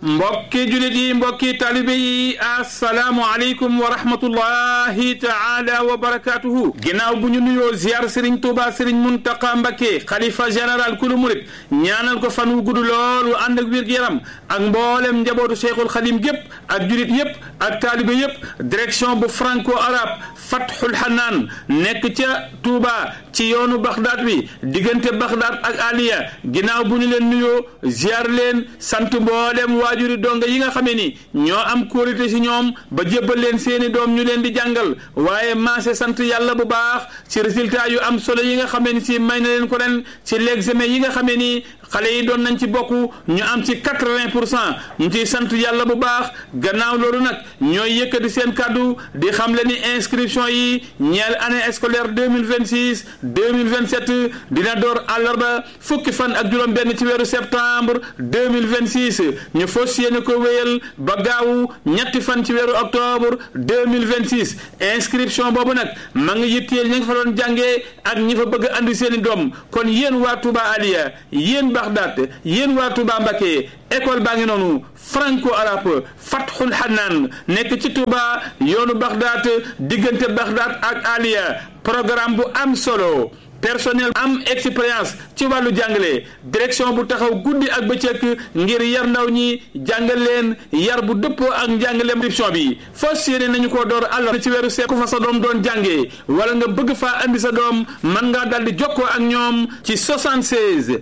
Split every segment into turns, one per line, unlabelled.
mbokki julit yi mbokki talibe yi asalaamu aleykum wa rahmatullahi taala wa barakatuhu ginnaaw bu ñu nuyoo ziar Serigne Touba Serigne Muntaqa Mbakke xalifa général kulu murit ñaanal ko fan wu gudd lool wu ànd ak wér-gu-yaram ak mboolem njabootu Cheikhul Xadim gépp ak julit yépp ak talibe yépp direction bu franco arabe Fathul Hanaan nekk ca Touba ci yoonu Baxdaad bi diggante Baxdaad ak Aliya ginnaaw bu ñu leen nuyoo ziar leen sant mboolem waajuri donga yi nga xamee ni ñoo am kóolite si ñoom ba jébbal leen seeni doom ñu leen di jàngal waaye maase sant yàlla bu baax ci résultat yu am solo yi nga xamee ni si may na leen ko ren ci l'examen yi nga xamee ni xale yi doon nañ ci bokk ñu am ci quatre-vingt pour cent ñu ciy sant yàlla bu baax gannaaw loolu nag ñooy yëkkati seen kàddu di xam le ni inscription yi ñeel année scolaire deux mille vingt six deux mille vingt sept dina door àllarba fukki fan ak juróom-benn ci weeru septembre deux mille vingt six ñu fas yéene ko wéyal ba gaawu ñetti fan ci weeru octobre deux mille vingt six inscription boobu nag ma ngi yitteel ñi nga fa doon jàngee ak ñi fa bëgg andi seen i doom kon yéen waa Touba Aliya yéen Baxdaat yéen waa Touba Mbakke école baa ngi noonu franco arabe Fathul Hanaan nekk ci Touba yoonu Baxdaat diggante Baxdaat ak Aliya programme bu am solo personnel am expérience ci wàllu jàngale direction bu taxaw guddi ak bëccëg ngir yar ndaw ñi jàngal leen yar bu dëppoo ak njàngaleem inscription bi fas yéene nañu ko door àllar ci weeru seet ku fa sa doom doon jàngee wala nga bëgg faa andi sa doom mën ngaa daldi jokkoo ak ñoom ci 76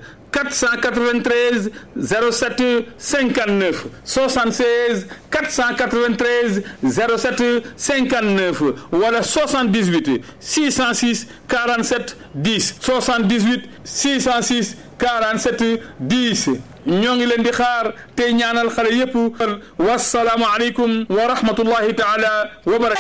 493 07 59 76 493 07 59 wala 78 606 47 10 78 606 47 10 ñoo ngi leen di xaar tey ñaanal xale yépp wasalaamu aleykum wa rahmatullahi taala wa barakatu